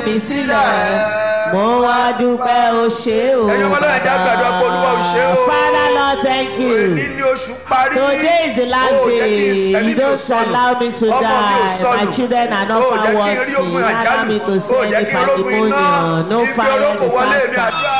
mi sílẹ̀ mo wá dúpẹ́ o ṣé o. Ẹ̀yin ọmọ Ọlọ́run, ẹ jẹ́ á gbàdúrà pé Olúwa o ṣé o. Father Lord thank Èní you. ní oṣù parí. Today is the last Ó jẹ́ kí day. ẹ̀mí You mi ò don't sọnù. allow me to Ọmọ mi ò die. sọnù. My children are not Ó far jẹ́ kí n rí watching. ogun Allow àjálù. me to Ó see jẹ́ any kí n rógun iná. pandemonium. No Ibi fire olóko wọlé mi disaster. àdúrà.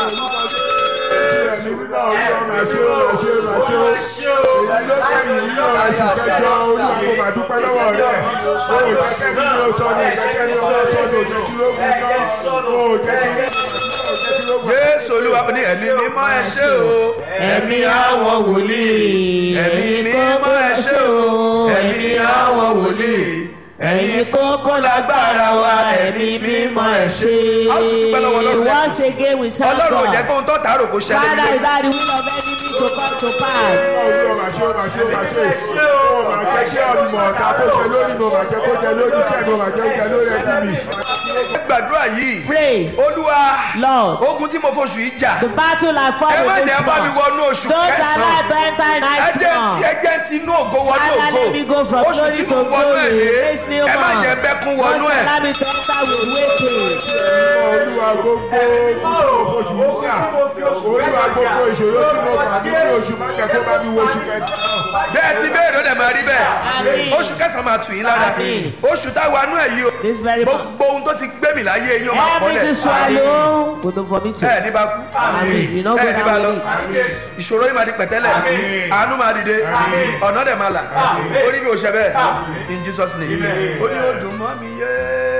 ẹ̀mí mímọ́ olúwa máa ṣe ó máa ṣe ó máa ṣe ó èyí ló kẹ́yìn nínú oṣù kẹjọ olúwa kò máa dúpẹ́ lọ́wọ́ rẹ̀ o ò jẹ́ kẹ́mi ní o sọnù ìjẹ́kẹ́ ní ọwọ́ sọnù ò jẹ́ kí ló gún iná o ò jẹ́ kí ní o jẹ́ kí ló gún Jésù Olúwa ní ẹ̀mí mímọ́ ẹ ṣé o. Ẹ̀mí àwọn wòlíì. Ẹ̀mí mímọ́ ẹ ṣé o. Ẹ̀mí àwọn wòlíì. Ẹ̀yin kókó lágbára wa. Ẹ̀mí mímọ́ ẹ ṣé. A ó tún dúpẹ́ lọ́wọ́ Ọlọ́run lẹ́kọ̀ọ́ Once sí. again we thank Ọlọ́run ò jẹ́ God. kó ń tọ́ tàárò kó ṣẹlẹ̀ Father, nílé. is that the will of enemy to come to pass? olúwa máa ṣe ó máa ṣe ó máa ṣe ó máa jẹ́ kí ọ̀nùmọ̀ ọ̀tá tó ṣe lórí mi ò máa jẹ́ kó jẹ lórí iṣẹ́ mi ò máa jẹ́ jẹ lórí ẹbí mi. Gbàdúrà yìí. Pray, Olúwa. Lord. Ogun tí mo foṣù yìí jà. The battle I fought Ẹ má with jẹ́ this bá mi month. wọnú oṣù Don't allow kẹsàn-án. to enter Ẹ night jẹ́ month. ti ẹ jẹ́ ti inú ògo wọnú Father, ògo. let me go from Oṣù glory tí to mo wọnú ẹ̀ glory. yé. This new Ẹ má month. jẹ́ bẹ́kún Don't wọnú ẹ̀. allow me to enter with waiting. olúwa gbogbo oṣù yíyà olúwa gbogbo ìṣòro tí mo gbà nínú oṣù má jẹ́ kó bá mi wo oṣù kẹjọ. bẹ́ẹ̀ ti béèrè ó dẹ̀ máa rí bẹ́ẹ̀ Àmín. oṣù kẹsàn-án máa tù yín lára Àmín. oṣù táwa nú ẹ̀ yìí o This very month. gbogbo ohun tó ti gbé mi láyé yín ó máa Every kọ́lẹ̀ swallow with the vomit. ẹ ní bá kú Amen. You know ẹ go ní bá lọ down with it. ìṣòro yìí máa di pẹ̀tẹ́lẹ̀ àánú máa dìde ọ̀nà dẹ̀ máa là orí mi ò ṣe bẹ́ẹ̀ in Jesus name ó ní ó dùn mọ́ mi yé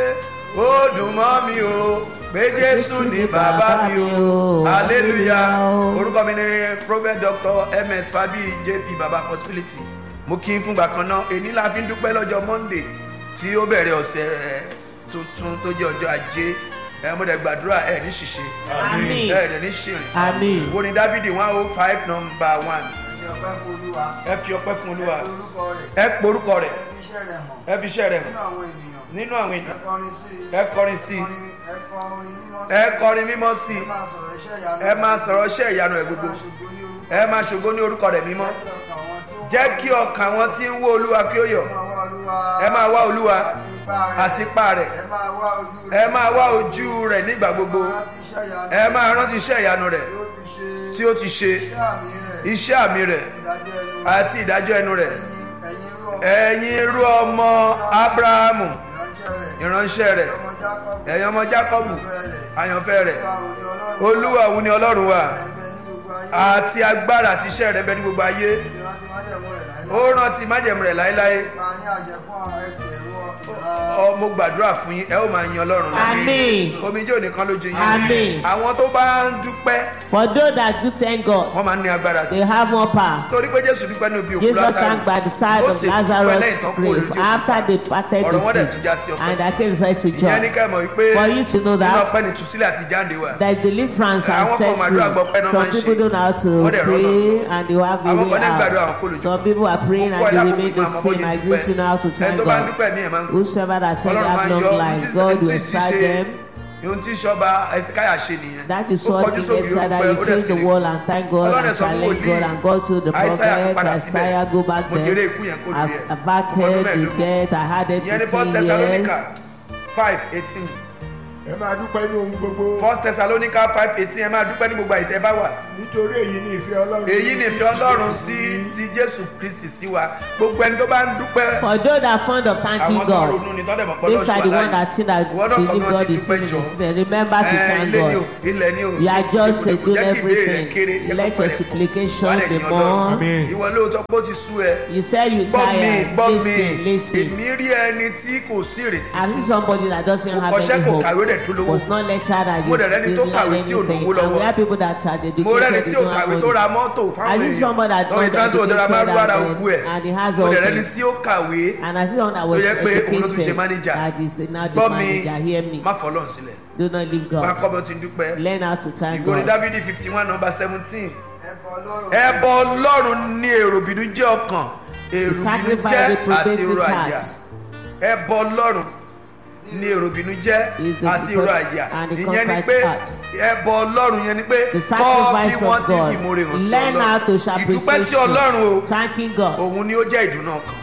ó dùn mọ́ mi o pé Jésù ní bàbá mi o hallelujah orúkọ mi ni prophet doctor ms fabi jp baba possibility mo kí n fúngbà kan náà èní la fi ń dúpẹ́ lọ́jọ́ monday tí ó bẹ̀rẹ̀ ọ̀sẹ̀ tuntun tó jẹ́ ọjọ́ ajé ẹ mo dẹ̀ gbàdúrà ẹ ní ṣìṣe Àmín. ẹ dẹ̀ ní ṣìrìn Àmín. wo ni dávidi one oh five number one Ní ọpẹ́ fún Olúwa, ẹ fi ọpẹ́ fún olúwa orúkọ rẹ̀, ẹ porúkọ rẹ̀ fi iṣẹ́ rẹ̀ hàn ẹ fi iṣẹ́ rẹ̀ hàn nínú àwọn ènìyàn. nínú àwọn Ẹ ènìyàn kọrin sí i. ẹ kọrin sí i Ẹ kọ orin mímọ́ sí ẹ i. kọrin mímọ́ sí Ẹ i máa sọ̀rọ̀ iṣẹ́ ìyanu. ẹ máa sọ̀rọ̀ iṣẹ́ ìyanu rẹ̀ gbogbo Ẹ máa ṣògo ní orúkọ ẹ máa ṣògo ní orúkọ rẹ̀ mímọ́ Jẹ́ kí ọkàn àwọn tí ó jẹ́ kí ọkàn wọn tí ń wó olúwa kí ó yọ̀ máa wá Olúwa. ẹ máa wá olúwa Àti ipá rẹ̀. àti ipá rẹ̀ Ẹ máa wá ojú rẹ̀. ẹ máa wá ojú rẹ̀ nígbà gbogbo Láti iṣẹ́ ìyanu ẹ máa rántí iṣẹ́ ìyanu rẹ̀ tí ó ti ṣe. tí ó ti ṣe Iṣẹ́ àmì rẹ̀. iṣẹ́ àmì rẹ̀ Ìdájọ́ ẹnu. àti ìdájọ́ ẹnu rẹ̀ Ẹ̀yin- ẹ̀yin irú ọmọ ẹ̀yin irú ọmọ abrahamu ìránṣẹ́ ìránṣẹ́ rẹ̀. rẹ̀ Ọmọ Jákọ́bù. ẹ̀yin ọmọ jákọ́bù àyànfẹ́ rẹ̀ Olúwa òní Ọlọ́run. olúwa òun ni ọlọ́run wa Ẹgbẹ́ ní gbogbo ayé. àti agbára àti iṣẹ́ rẹ̀ bẹ ní gbogbo ayé Ìrántí májẹ̀mú rẹ̀ láíláí. ó rántí májẹ̀mú rẹ̀ láéláé máa ní àjẹ fún àwọn ẹgbẹ̀rún ọ mo gbàdúrà fún yín ẹ ó máa yin ọlọ́run Àmín. omijé òní kan lójú yín Àmín. àwọn tó bá ń dúpẹ́ For those that do thank God, wọ́n máa ń ní agbára sí they have more power. torí pé jésù dúpẹ́ ní òbí òkú Jesus lásàrò thanked by the side ó of sì dúpẹ́ Lazarus' lẹ́yìn tán kó grave lójú òkú after they parted ọ̀rọ̀ wọn the dẹ̀ tún já sí sea ọpẹ́ and that came right to ìyẹn ní joy. kẹ́ mọ̀ wípé For you to know nínú that ọpẹ́ ni ìtúsílẹ̀ àti jáde wà there is deliverance and Àwọn set kan máa dúrà gbọ́ pé free. náà máa Some ń people ṣe. don't know how to Wọ́n dẹ̀ rọ́nà pray and they have the Àwọn way kan ní gbàdúrà, àwọn kò lè out. jù. Some people are praying Púpọ̀ and they ìlàkùnkùn remain the ìmọ̀ àmọ́ same. I yìí greet you now to ẹni thank tó bá ń God. dúpẹ́ mí ẹ̀ máa ń kú Whosoever that said they ọlọ́run máa have ń long yọ life, God will serve them. ohun tí sọba ẹsikáyà ṣe nìyẹn That is ó what kọjú King sókè Esther that ó he dúpẹ́ ó dẹ̀ faced sì the lè wall and thank God Ọlọ́run and ẹ̀ sọ fún challenge wòlíì, God and go to the Àìsáyà prophet. padà síbẹ̀. Isaiah go back Mo ti rí there. ikú yẹn kó lórí ẹ̀. I've abated Ọmọ ọdún the mẹ́ẹ̀ẹ́dógún. death. I had it ìyẹn ní first 15 thessalonica years. five eighteen ẹ máa dúpẹ́ ní ohun gbogbo first thessalonica five eighteen ẹ máa dúpẹ́ ní gbogbo àyètẹ́ bá wà nítorí èyí ni ìfẹ́ ọlọ́run. èyí ni ìfẹ́ ọlọ́run sí ti jésù kristi sí wa gbogbo ẹni tó bá ń dúpẹ́ For those that are fond of thanking àwọn tó ń God, ronú ni tọ́lẹ̀ mọ̀ pé these are the ọlọ́run ones that think that Ìwọ náà believe kọ̀ọ̀kan God ti is dúpẹ́ still in jọ. the system. Remember to Ẹ, thank ilé ni o God. ilẹ̀ ni o You are just Kò doing jẹ́ kí ìbéèrè rẹ everything. kéré, jẹ́ kó Let your pẹ̀lẹ́. supplication Wà á lè be yan Ọlọ́run. more. ìwọ lóòótọ́ pé ó ti sú ẹ You said you gbọ́ mi tired. gbọ́ mi Listen, listen. èmi rí ẹni tí kò sí ìrètí I see somebody that doesn't Kò have kọ́ṣẹ́, any kò hope. kàwé, dẹ̀ tó lówó. Was not lectured and Mo dẹ̀ rẹ́ni you tó didn't have kàwé tí ò anything. lówó And we lọ́wọ́. have people that are dedicated. mo rẹ́ni tí they ò don't have kàwé tó money. ra mọ́tò I fáwọn see somebody that lọ́wọ́ not ìtransport tó ra máa rú ara educated òkú ẹ̀ and he has mo all dẹ̀ rẹ́ni things. tí ó kàwé And I see someone that was tó yẹ pé òun ló tún ṣe educated manager that is now the gbọ́ mi manager. Hear me. má fọlọ́n sílẹ̀ Do not leave máa God. kọ́ bí wọ́n ti ń dúpẹ́ Learn how to thank ìwé orin God. dávidi fifty one number seventeen ẹbọ ọlọ́run ẹbọ ọlọ́run ní èrò bínú jẹ́ ọkàn èrò bínú sacrifice jẹ́ reprobates àti èrò his àyà heart. ẹbọ ọlọ́run ní èrò bínú jẹ́ Is the àti èrò àyà and the ìyẹn ni contrite pé heart. ẹbọ ọlọ́run yẹn ni pé The kọ́ bí sacrifice wọ́n of ti fi God. ìmoore hàn sí Learn how to show ọlọ́run ìdúpẹ́ sí appreciation. ọlọ́run o Thanking God. òun ni ó jẹ́ ìdùnnú ọkàn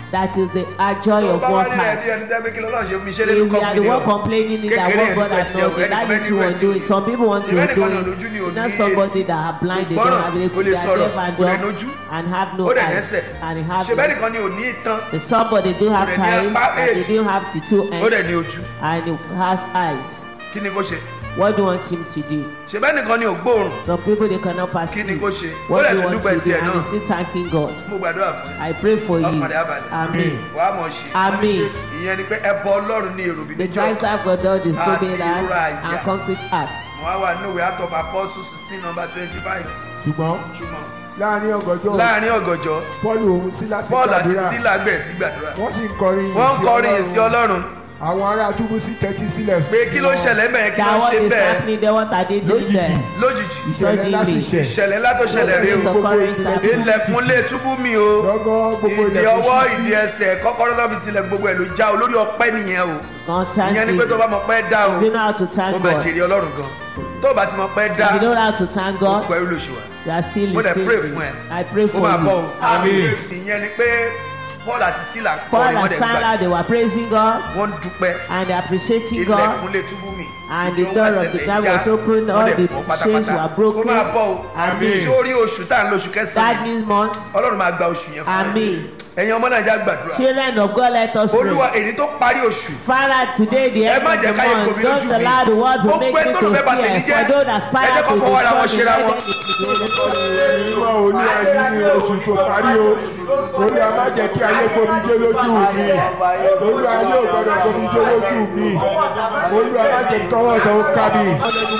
That is the uh, joy tó of bá wá one's nílẹ̀ bí heart. ẹni tẹ́ pé kí lọ́lọ́run ṣe fún mi ṣe lé If lóko you are fún the mi one o complaining it that kékeré what God ẹni has pẹ́ not tiẹ̀ done, o that ẹni you want to do it. Some people want to do Ìbẹ́ni it. kan náà lójú ni ò It's ní not somebody etí. that are blind, they Ìgbọ́ràn, don't have kò they lè are sọ̀rọ̀, deaf and kò lè dumb nójú. and have no ó dẹ̀ eyes nẹ́sẹ̀ and have ṣe bẹ́ẹ̀ legs. nìkan ni ò ní ìtàn The somebody do have Kò dẹ̀ ní eyes apá and they méjì. do have the two ó dẹ̀ ní ends ojú and he has eyes. kí ni kó ṣe What do you want him to do? ṣe bẹ́ẹ̀ nìkan ni ò gbóòrùn Some people they cannot kí perceive. ni kó ṣe ó What dẹ̀ do you tún want dúpẹ́ to do? tiẹ̀ And náà you still thanking God. mo gbàdúrà fún ẹ I pray for you. ọkàn rẹ̀ á balẹ̀ Amen. wàá mọ̀ ṣe Amen. ìyẹn ni pé ẹbọ ọlọ́run ní èrò bí The níjọ́ Christ have got all this Àti broken heart ìrora àyà. and concrete heart. mo wá wà nínú ìwé out of apostles sixteen number twenty five ṣùgbọ́n ṣùgbọ́n láàrin ọgọjọ́ láàrin ọ̀gànjọ́ paul òun sílásì paul àti gbàdúrà stila bẹ̀rẹ̀ sí gbàdúrà wọ́n sì ń kọrin wọ́n ń ìyìn kọrin ìsí ọlọ́run àwọn ará túbú sí tẹ́tí sílẹ̀ pé kí ló ń ṣẹlẹ̀ bẹ́ẹ̀ kí ló That ń what ṣe is bẹ́ẹ̀ happening there, what are they doing Lójijì. there? lójijì ìṣẹ̀lẹ̀ láti Suddenly. ṣẹ̀ ìṣẹ̀lẹ̀ ńlá tó ṣẹlẹ̀ rí o Something occurring happening. ilẹ̀kùn lè túbú mi o lọ́gán gbogbo ìdí ilẹ̀kùn ọwọ́ ṣí ìdí ẹsẹ̀ kọ́kọ́rọ́ náà fi tilẹ̀ gbogbo ẹ̀ ló já o lórí ọpẹ́ nìyẹn o God thank ìyẹn ni you. pé tó bá mọ̀ pẹ́ dá o If you know how to ó thank bẹ̀ God, jèrè ọlọ́run gan tó o bá ti mọ̀ pẹ́ dá if you know how to thank ó God, pẹ́ lóṣù wa you are still Mo dẹ̀ listening. pray fún ẹ. I pray ó for máa bọ̀ o you. Amen. ìyẹn ni pé paul àti stila Paul kọrin wọ́n and dẹ̀ gbà Silas, they were praising God wọ́n ń dúpẹ́ and they appreciating God. ilẹ̀kùn lè túbú mi And the Ìdí door ọwọ́ of the ẹsẹ̀ camp já, was opened, wọ́n all dẹ̀ the bọ́ pátápátá. chains were broken. ó máa bọ̀ o Amen. sórí oṣù tá à ń lo oṣù kẹsàn-án That yìí, means months. ọlọ́run máa gba oṣù yẹn fún ẹ Amen. ẹ̀yin ọmọ nàìjíríà gbàdúrà Children of God, let us olúwa pray. èyí tó parí oṣù Father, today the ẹ end má of jẹ́ the káyé month, gbomi lójú don't mi allow the world to gbogbo make ẹ me tó to ló fẹ́ bà tèmi fear. jẹ́ For those that ẹ aspire jẹ́ to kó fọwọ́ ara wọn destroy ṣera me, wọn. let them be mímọ́ olúwa yìí ní oṣù tó parí o olúwa má jẹ́ kí ayé gbomijé lójú mi olúwa yóò gbọdọ̀ gbomijé lójú mi olúwa má jẹ́ tọwọ́ tó ń ká mi.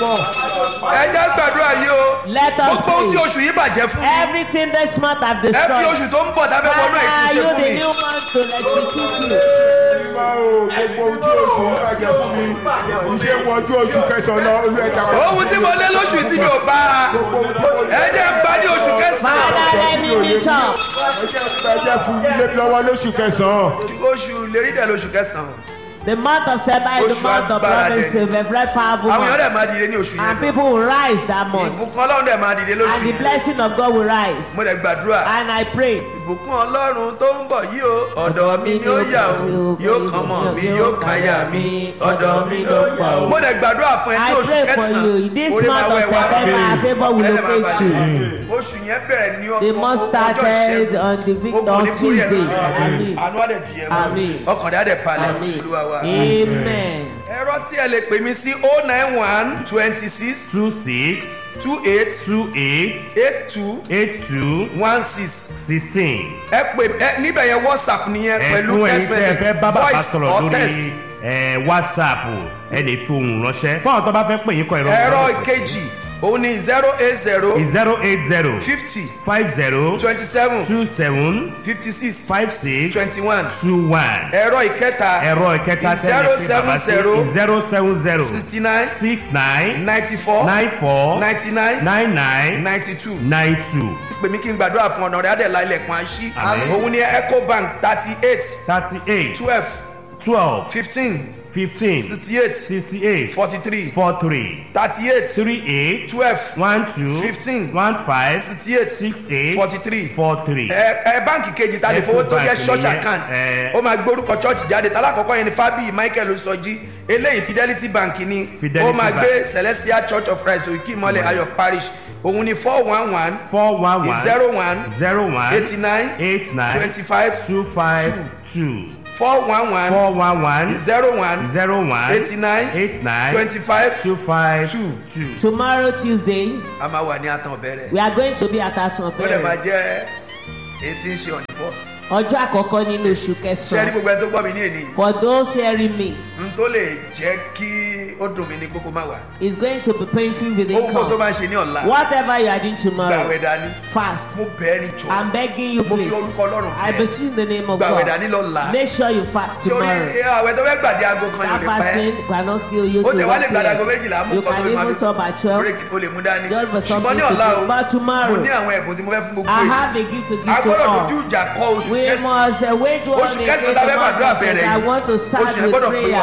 ẹ jẹ́ gbàdúrà yìí o Let us gbogbo ohun tí pray. oṣù yìí bàjẹ́ fún mi Everything this month have ẹ fi destroyed. oṣù tó ń bọ̀ tábẹ́ wọnú ẹ̀ tún Father, ṣe you fún the mi new one to execute you. mímọ́ o gbogbo ohun tí oṣù yìí bàjẹ́ fún mi iṣẹ́ wọ ojú oṣù kẹsàn-án lọ olúwa ẹ̀dá kan. ohun tí mo lé lóṣù tí mi ò bá gbogbo ohun tí mo ẹ jẹ́ ń bá ní oṣù kẹsàn-án Father, let me meet up. ẹ jẹ́ ẹ jẹ́ fún ilé lọ́wọ́ lóṣù kẹsàn-án. oṣù lérí dẹ̀ lóṣù kẹsàn-án The month of September is the Oṣù month of agbára promise, dẹ̀. a very powerful àwọn èèyàn dẹ̀ máa month. dìde ní oṣù yẹn And people will rise that month. ìbùkún ọlọ́run dẹ̀ máa dìde lóṣù And the yẹn blessing of God will rise. mo dẹ̀ gbàdúrà And I pray. ìbùkún ọlọ́run tó ń bọ̀ yìí o ọ̀dọ̀ mi ni ó yà o yóò kàn mọ́ mi yóò kàn yà mí ọ̀dọ̀ mi ló yà o. mo dẹ̀ gbàdúrà fún ẹ ní I oṣù pray for you. kẹsàn-án This orí máa month of wẹ̀ wá September, favor will Ẹlẹ́ máa locate you. balẹ̀. oṣù yẹn bẹ̀rẹ̀ ní The month started on the victor on Tuesday. Amen. àánú á dẹ̀ di ẹ̀ Amen. mọ́ ọkàn rẹ̀ á dẹ̀ palẹ̀ Amen. olúwa wa. Amen. ẹ̀rọ tí ẹ lè pè mí sí o nine one twenty six two six two eight two eight eight two eight two one six sixteen. ẹ pè ẹ níbẹ̀ yẹn whatsapp nìyẹn pẹ̀lú ẹ̀fún ẹ̀yin text tí ẹ message fẹ́ bá bàbá voice sọ̀rọ̀ or text. lórí ẹ̀, whatsapp ẹ lè fi ohùn ránṣẹ́ fún àwọn tó bá fẹ́ pè yín kọ ìrọ̀rùn. ẹ̀rọ ìkejì òun ni zero eight zero zero eight zero fifty five zero twenty seven two seven fifty six five six twenty one two one. ẹ̀rọ ìkẹta ẹ̀rọ ìkẹta tẹ́lẹ̀ pé bàbá sí zero seven zero sixty nine six nine ninety four nine four ninety nine nine nine ninety two nine two pè mí kí n gbàdúrà fún ọ̀nà rẹ̀ adẹ̀lá ilẹ̀kùn àṣí Àmín. òun ni ecobank thirty eight thirty eight twelve twelve fifteen fifteen sixty eight sixty eight forty three four three thirty eight three eight twelve one two Fifteen. one five sixty eight six eight forty three four three. ẹ ẹ báǹkì kejì ta lè fowó tó jẹ Ecobank church nìyẹn, account ẹ. ó máa gbórúkọ church jáde talákọ̀ọ́kọ́ yẹn ni fabi michael osọjí eléyìí fidelity bank ni Fidelity ó máa Bank. gbé celestial church of christ òkè ìmọ̀lẹ̀ ayọ̀ parish òun ni four one one four one one zero one zero one eighty nine eight nine twenty five two five two four one one four one one zero one zero one eighty nine eight nine twenty five two five two. two. Tomorrow, Tuesday, a máa wà ní àtàn bẹ̀rẹ̀ we are going to be at Aton ó dẹ̀ máa Bẹ̀rẹ̀. jẹ́ èyí tí ń ṣe on the first Ọjọ́ àkọ́kọ́ nínú oṣù ṣé ẹni kẹsàn-án. gbogbo ẹni tó gbọ́ mi ní èyí For those hearing me, n tó lè jẹ́ kí ó dùn mí ní kókó má wà it's going to be painful with owó tó income. máa ṣe ní ọ̀la Whatever you are doing gbàwẹ̀ tomorrow, dání fast. mo bẹ̀ ẹ́ ní jọ I'm begging you, Mo fi please. orúkọ Ọlọ́run I bẹ̀. beseech in the name of gbàwẹ̀ God. dání lọ́la Make sure you fast sórí tomorrow. àwẹ̀ tó fẹ́ gbàdé aago kan yóò That lè pa ẹ́ fasting cannot kill you ó to tẹ̀ wá lè one gbàdé aago p.m. méjìlá mú You nǹkan tó can máa even stop at twelve. break o lè mú dání Just for ṣùgbọ́n something ní to ọ̀la do. o But tomorrow, mo ní àwọn ẹ̀bùn tí mo fẹ́ fún gbogbo I èyí have a gift to a give to gbọ́dọ̀ all. dojú ìjà kọ oṣù We kẹsàn-án must uh, wage war oṣù against kẹsàn-án the tá a fẹ́ month fàdúrà of bẹ̀rẹ̀ September. I yìí want to oṣù start yẹn with gbọ́dọ̀ pé wa prayer.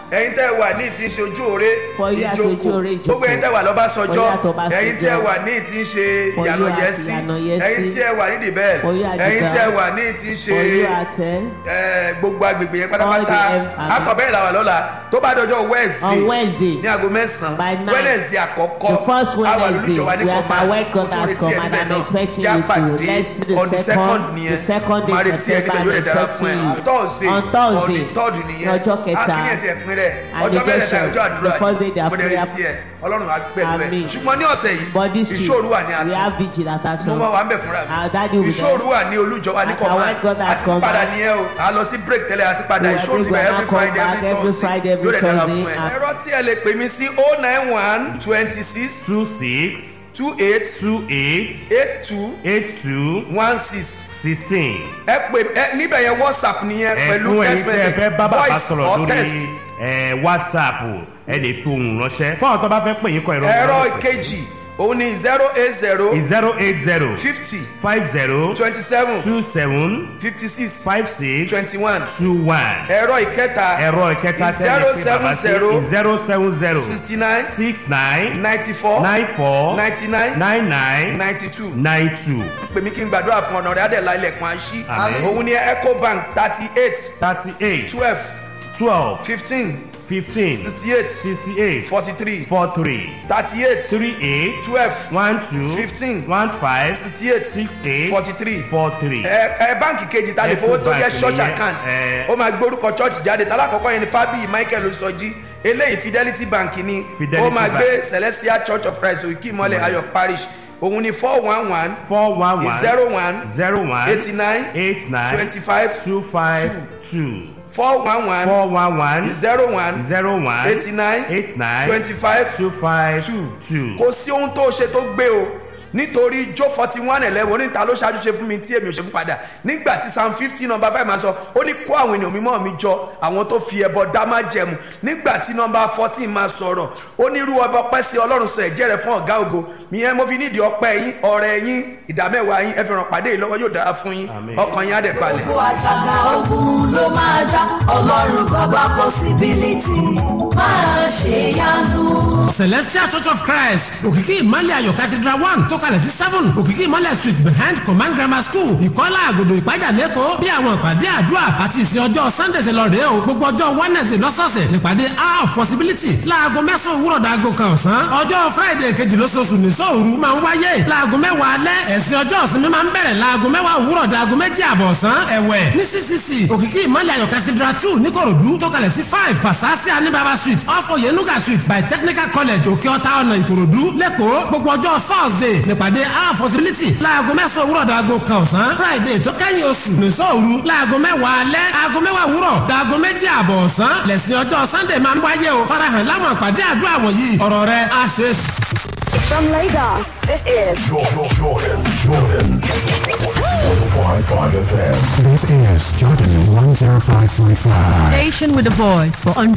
ẹ̀yin tẹ́ wà ní ti ń ṣe ojú òre For you at ojú òre, ìjókòó. gbogbo ẹ̀yin tẹ́ wà lọ́bàṣọjọ́ For you at Ọbásanjọ́. ẹ̀yin tẹ́ wà ní ti ń ṣe For you ìyànà at yẹsí Ìyànà Yẹsí. ẹ̀yin tí ẹ wà ní dìbẹ́ẹ̀ For you at ẹ̀yin tí ẹ Dìbẹ́. wà ní ti ń ṣe For you at eh, ẹ, gbogbo agbègbè yẹn pátápátá All the em- akọ̀bẹ́rẹ̀ làwà lọ́la tó bá dọjọ́ wednesday on Wednesday. ní aago By mẹ́sàn-án nine. wednesday àkọ́kọ́ The first àwa Wednesday, lólùjọba ní we are command by word God Mo tún has retí ẹ command. níbẹ̀ I'm náà. expecting Jẹ́ you to. àpàdé Let's do the on the second- second the nìyẹn second day máa retí ẹ September, níbẹ̀ yóò lè I'm dára fún ẹ expecting you. thursday On Thursday, on the third nìyẹn ní ọjọ́ kẹta. akínyẹ̀ ti ẹ̀pin rẹ̀ And ọjọ́ the mẹ́rẹ̀ẹ́ta question, ọjọ́ àdúrà the first day they are mo dẹ̀ prayer. retí ẹ ọlọ́run á pẹ̀lú ẹ Àmín. ṣùgbọ́n ní ọ̀sẹ̀ But yìí this week, ìṣòro wà ní we àná have vigil at that mo time. máa wà ń bẹ̀ fúnra Our daddy mi will ìṣòro wà ní olújọba ní At command our God at àti padà command. nìyẹn o à lọ sí break tẹ́lẹ̀ àti padà We are ìṣòro break, ibà we are every not come friday back every every thursday Friday, every yóò lè dára Thursday, fún ẹ and- ẹ̀rọ tí ẹ lè pè mí sí oh nine one twenty six two six two eight two eight eight two eight two one six sixteen. ẹ pè ẹ níbẹ̀ yẹn whatsapp nìyẹn pẹ̀lú ẹ̀fún text ẹ̀yin tí ẹ fẹ́ message bá bàbá voice sọ̀rọ̀ or text. lórí ẹ̀, whatsapp ẹ lè fi ohùn ránṣẹ́ fún àwọn tó bá fẹ́ pè yín kọ ìrọ̀ ẹ̀rọ ìkejì òun ni zero eight zero zero eight zero fifty five zero twenty seven two seven fifty six five six twenty one two one ẹ̀rọ ìkẹta ẹ̀rọ ìkẹta tẹ́lẹ̀ pé bàbá sí zero seven zero sixty nine six nine ninety four nine four ninety nine nine nine ninety two nine two pè mí kí n gbàdúrà fún ọ̀nà rẹ̀ adẹ̀lá ilẹ̀kùn àṣì Àmín. òun ni ecobank thirty eight thirty eight twelve twelve fifteen fifteen sixty eight sixty eight forty three four three thirty eight three eight twelve one two Fifteen. one five sixty eight six eight forty three four three. ẹ ẹ báǹkì kejì ta lè fowó tó jẹ Ecobank church nìyẹn, account ẹ. ó máa gbórúkọ church jáde talákọ̀ọ́kọ́ yẹn ni fábíyì michael osọjí eléyìí fidelity bank ni Fidelity ó máa Bank. gbé celestial church of christ òkè ìmọ̀lẹ̀ ayọ̀ parish òun ni four one one four one one zero one zero one eighty nine eight nine twenty five two five two four one one four one one zero one zero one eighty nine eight nine twenty five two five two two. kò sí ohun tó ṣe tó gbé o nítorí jó forty one eleven oníta ló ṣáájú ṣe fún mi tí èmi ò ṣe fún padà nígbà tí psalm fifty number five máa sọ ó ní kó àwọn ènìyàn mímọ́ mi jọ àwọn tó fi ẹbọ dá má jẹmu nígbà tí number fourteen máa sọ̀rọ̀ ó ní irú ọba ọpẹ́ sí ọlọ́run sọ ẹ̀jẹ̀ rẹ̀ fún ọ̀gá ògo ìyẹn mo fi nídìí ọpẹ́ yín ọ̀rẹ́ yín ìdámẹ́wàá yín ẹ fi ràn pàdé yìí lọ́wọ́ yóò dára fún yín Àmín. ọkàn yín á dẹ̀ balẹ̀. gbogbo àjàgà ogun ló máa já ọlọ́run bàbá possibility máa ṣe yanu. celestial church of christ òkìkí ìmọ̀lẹ̀ ayọ̀ cathedral one tó kalẹ̀ sí seven òkìkí ìmọ̀lẹ̀ street behind command grammar school ìkọ́lá àgòdò ìpájà lẹ́kọ̀ọ́ bí àwọn ìpàdé àdúrà àti ìsìn ọjọ́ sunday ṣe lọ rèé o gbogbo ọjọ́ wednesday lọ́sọ̀ọ̀sẹ̀ nípàdé hour of possibility láago mẹ́sàn-án òwúrọ̀ dàgò kan ọ̀sán ọjọ́ friday kejì lóṣooṣù ní sóòru máa ń wáyé láago mẹ́wàá alẹ́ ẹ̀sìn ọjọ́ ìsinmi máa ń bẹ̀rẹ̀ láago mẹ́wàá òwúrọ̀ dàgò méjì àbọ̀ ọ̀sán ẹ̀wẹ̀ ní ccc òkìkí ìmọ̀lẹ̀ ayọ̀ cathedral two níkòròdú tó kalẹ̀ sí five pasasi anibaba street off oyenuga street by technical college òkè ọ̀tá ọ̀nà ìkòròdú lẹ́kọ̀ọ́ gbogbo ọjọ́ thursday nípàdé hour possibility láago mẹ́sàn-án òwúrọ̀ dàgò kan ọ̀sán friday tó kẹ́yìn oṣù nìṣọ́ òru láago mẹ́wàá alẹ́ aago mẹ́wàá òwúrọ̀ dàgò méjì àbọ̀ ọ̀sán lẹ́sìn ọjọ́ sunday máa ń wáyé o farahàn láwọn àpàdé àdúrà wọ̀nyí ọ̀rọ̀ rẹ̀ á ṣe é sùn. From Lagos, this is Jordan, Jordan, Jordan. 105.5 FM. This is Jordan 105.5. Station with a voice for